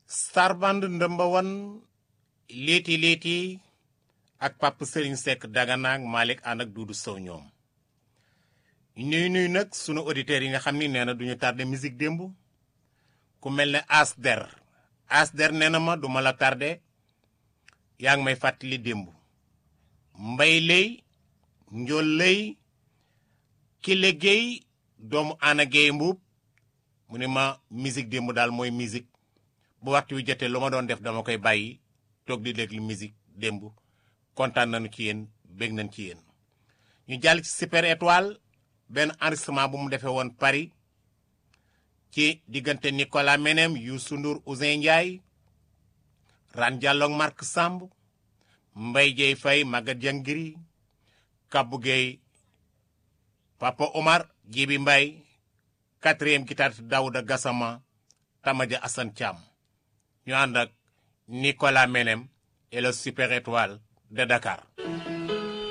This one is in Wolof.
Starband ndëmba wan léeti léeti ak Pape Serigne Seck Dagana ak Malick ànd ak Doudou Sow ñoom ñuy nuy nag sunu auditeurs yi nga xam ni nee na duñu tardé musique démb ku mel ne Asder Asder nee na ma duma la tardé yaa ngi may fàttali démb mbay lay njool lay kile géey doomu ana géey mbuub mu ne ma musique démb daal mooy musique bu waxtu wi jotee lu ma doon def dama koy bàyyi toog di déglu musique démb kontaan nañu ci yéen bég nañ ci yéen ñu jàll ci super étoile benn enregistrement bu mu defee woon Paris ci diggante Nicolas Menem Youssou Ndour Ouzin Ndiaye Ran Diallo ak Marc Samb Mbaye Dieye Faye Maguette Jangiri Kabou Gueye Papa Omar Djibi Mbaye quatrième guitariste Daouda Gassama Tamaja Assane Thiam ñu ànd ak Nicolas Menem et le super étoile de Dakar